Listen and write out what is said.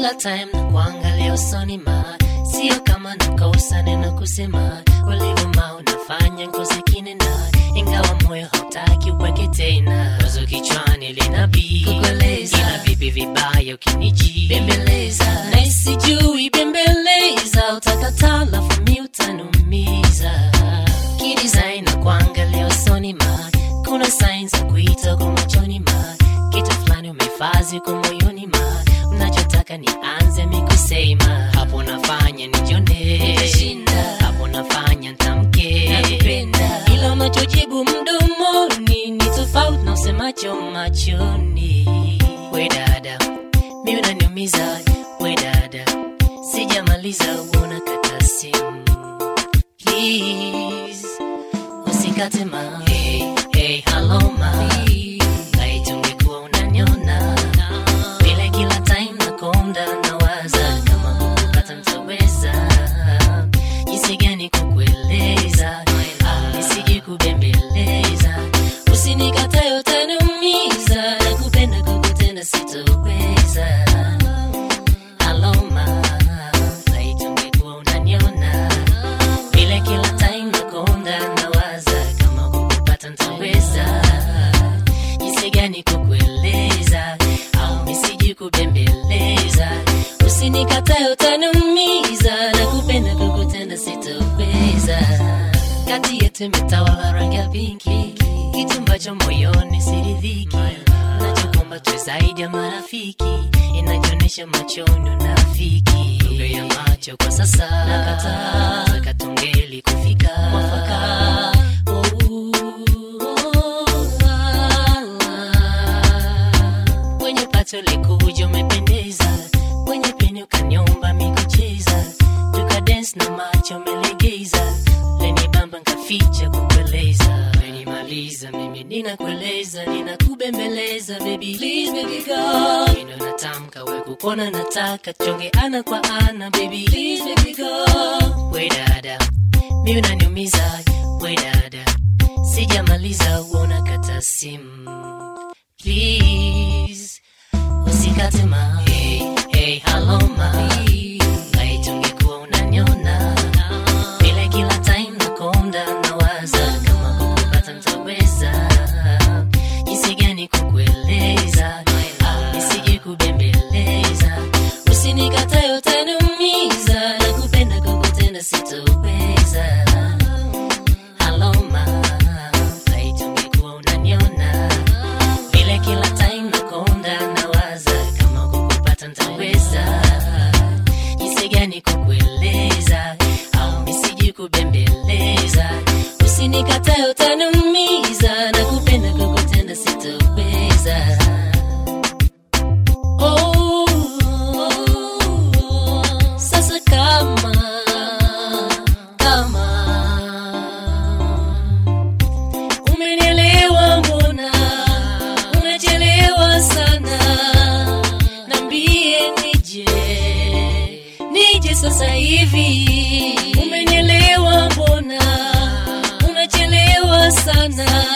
kila time na kuangalia usoni ma sio kama nakosa neno kusema ulivuma unafanya ngozi kinena ingawa moyo hautaki uweke tena wazo kichwani linabii Kukueleza. ila vipi vibaya ukiniji Bembeleza. na sijui bembeleza utakataa lafu mi utanumiza kidesign na kuangalia usoni ma kuna signs za kuita kwa machoni ma kitu fulani umefazi kwa moyoni ma unachotaka nianze mikusema hapo nafanya nijone Nitashinda. hapo nafanya ntamke Nakupenda. ila unachojibu mdomoni ni tofauti na usemacho machoni we dada mi unaniumiza we dada sijamaliza uona kata simu please usikate ma hey, hey, hello ma aitungekuwa unanyona vile kila time nakonda nawaza kama kukupata mtaweza jinsi gani kukueleza au nisije kubembeleza usinikatae utaniumiza nakupenda kukutenda sitoweza aloma aitungekuwa unaniona vile kila time nakonda nawaza kama kukupata ntaweza jinsi gani kukueleza au nisiji kubembeleza usinikatae utaniumiza na kupenda kukutenda sitoweza kati yetu imetawala rangi ya pinki kitu ambacho moyoni siridhiki nachokomba tu zaidi ya marafiki inajionyesha machoni unafiki lugha ya macho kwa sasa nakataa taka tungeli kufika mwafaka kwenye pato likuja umependeza kwenye peni ukanyomba mikucheza tuka dance na macho melegeza leni bamba nkaficha kukueleza menimaliza mimi ninakueleza ninakubembeleza baby please baby go ino natamka we kukona nataka chonge ana kwa ana baby please baby go we dada mi unaniumiza we dada sijamaliza uona kata simu please usikate ma hey, hey, hello ma aitungekuwa unanyona vile kila time nakonda nawaza kama kukupata ntaweza jinsi gani kukueleza au nisije kubembeleza usinikatae utaniumiza na kupenda kukutenda sitoweza aloma aitungekuwa unaniona vile kila time nakonda nawaza kama kukupata ntaweza jinsi gani kukueleza au nisiji kubembeleza usinikatae utaniumiza na kupenda kukutenda sitoweza Oh, sasa kama kama umenielewa mbona unachelewa sana nambie nije nije sasa hivi umenielewa mbona unachelewa sana